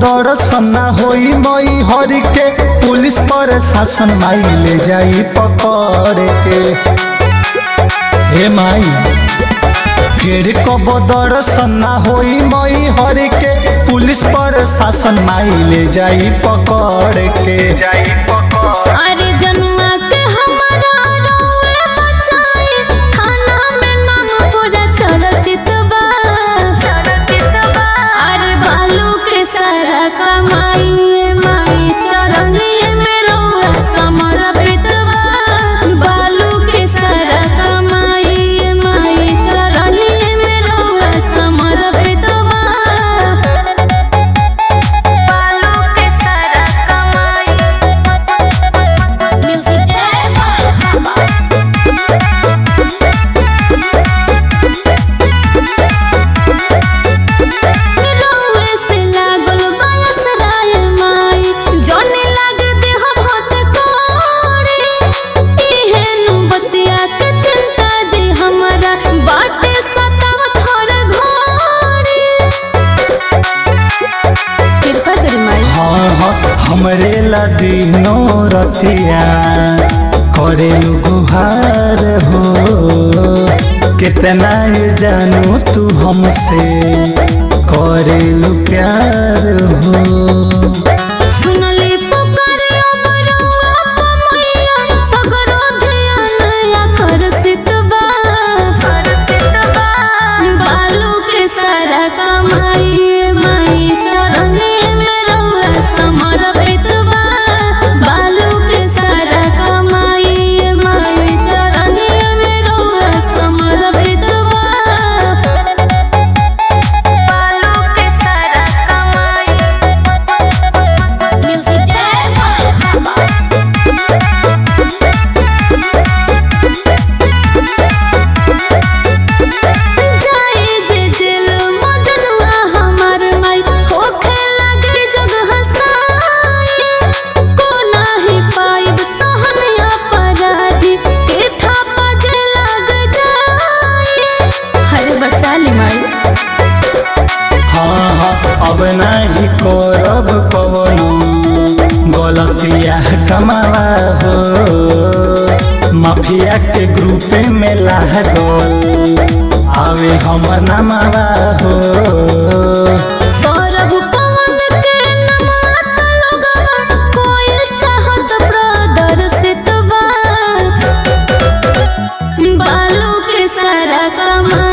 दर्शन ना होई मई हरि के पुलिस पर शासन माई ले जाई पकड़ के हे माई फिर कब दर्शन ना होई मई हरि के पुलिस पर शासन माई ले जाई पकड़ के जाई पकड़ अरे जनुआ के हमारा रउए बचाई थाना में नाम पूरा चर्चित बा अरे बालू के सारा कमाई माई चरनिए में रउआ समर्पित बा बालू के सारा कमाई माई चरनिए में रउआ समर्पित बा बालू के सारा कमाई म्यूजिक रोवे से लागल बायस राय माई जने लाग देह भत कोड़े इहे नु बतिया के चिंता जे हमरा बाटे सताव थोर घोड़े कृपा करी माई हाँ हाँ हमरे ला दिनो रतिया करेलु गुहार हो कितना ये जानू तू हमसे करेलु प्यार हो सुनली पुकारे अमरवा पमैया सगरो ध्यान आकर्षित बा बालू के सारा कमाई माई चरने में रउआ समर्पित बा बालू के सारा कमाई माई चरने में रउआ समर्पित बा बालू के सारा कमाई म्यूजिक जाए जे जेल मजनुआ हमार माई होखे लागे जग हसाई को नाही पाइब सहन अपराधी के थापा जे लग जाए हरे बचा ली माई हाँ हाँ अब नहीं करब कवनो गलतिया कमावा हो माफिया के ग्रुपे में लागल आवे हमर नामावा हो सौरभ पवन के नमात लोगवा कोई चाहत प्रदर्शित बा बालू के सारा कमा